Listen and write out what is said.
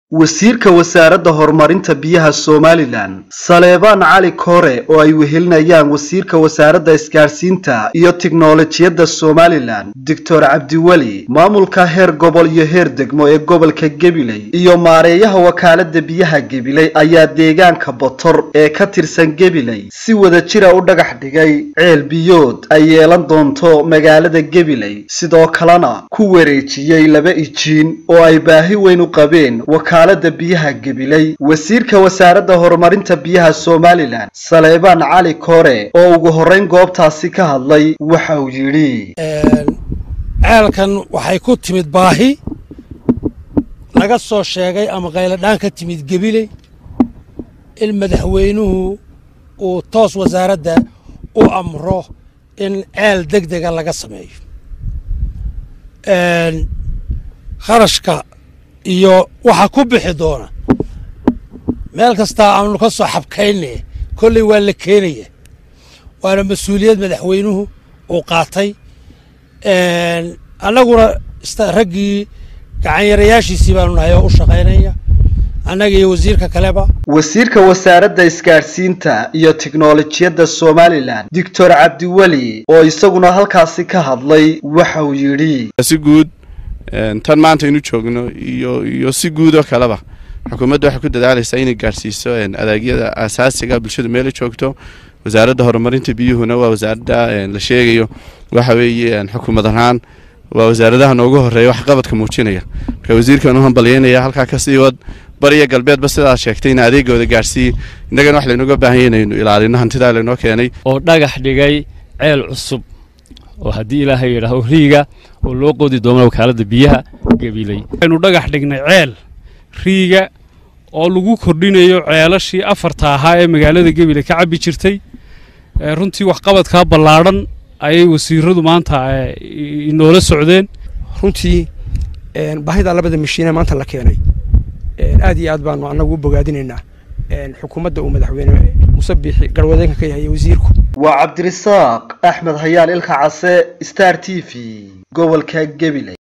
wasiirka wasaaradda horumarinta biyaha somalilan saleebaan cali koore oo ay wehelinayaan wasiirka wasaaradda isgaadhsiinta iyo tiknolojiyadda somalilan doctor cabdiweli maamulka heer gobol iyo heer degmo ee gobolka gabiley iyo maareeyaha wakaaladda biyaha gabiley ayaa deegaanka botor ee ka tirsan gabiley si wada jira u dhagax dhigay ceel biyood ay yeelan doonto magaalada gabiley sidoo kalena ku wareejiyey laba ijiin oo ay baahi weyn u qabeen wakaalada biyaha gabiley wasiirka wasaaradda horumarinta biyaha somalilan saleebaan cali koore oo ugu horrayn goobtaasi ka hadlay waxa uu yidhi ceelkan waxay ku timid baahi laga soo sheegay ama qayladhaan ka timid gebiley in madaxweynuhu uu toos wasaaradda u amro in ceel deg dega laga sameeyo kharashka iyo waxa ku bixi doona meel kastaa aanu ka soo xabkayne kolley waa la keenaya waana mas-uuliyad madaxweynuhu uu qaatay annaguna raggii gacanyarayaashiisii baanu nahay oo u shaqaynaya annaga iyo wasiirka kaleba wasiirka wasaaradda isgaadhsiinta iyo tiknolojiyadda somalilan doctor cabdiweli oo isaguna halkaasi ka hadlay waxa uu yidhi si guud tan maanta aynu joogno iyo iyo si guud oo kaleba xukuumadda waxay ku dadaalaysaa inay gaadhsiiso adeegyada asaasiga bulshadu meela joogto wasaaradda horumarinta biyuhuna waa wasaaradda la sheegayo waxa weeye xukuumad ahaan waa wasaaradaha noogu horeeya wax qabadka muujinaya marka wasiirkan u hambalyeynaya halkaa kasii wad bariya galbeedba sidaa sheegtay in adeegooda gaadhsiiye innagana wax laynooga baahanya inaynu ilaalino hantidaa laynoo keenay oo dhagax dhigay ceel cusub oo haddii ilaahay yidhaaho riiga oo loo qoodi doono wakaaladda biyaha gabiley waxaynu dhagax dhignay ceel riiga oo lagu kordhinayo ceelashii afarta ahaa ee magaalada gabiley ka cabbi jirtay runtii waxqabadkaa ballaadhan ayay wasiiradu maanta inoola socdeen runtii baahida labada mashiine maanta la keenay aad iyo aad baanu annagu u bogaadinaynaa xukuumadda uu madaxweyne muse biixi garwadeenka ka yahay wasiirku waa cabdirisaaq axmed hayaan ilka case star t v gobolka gabiley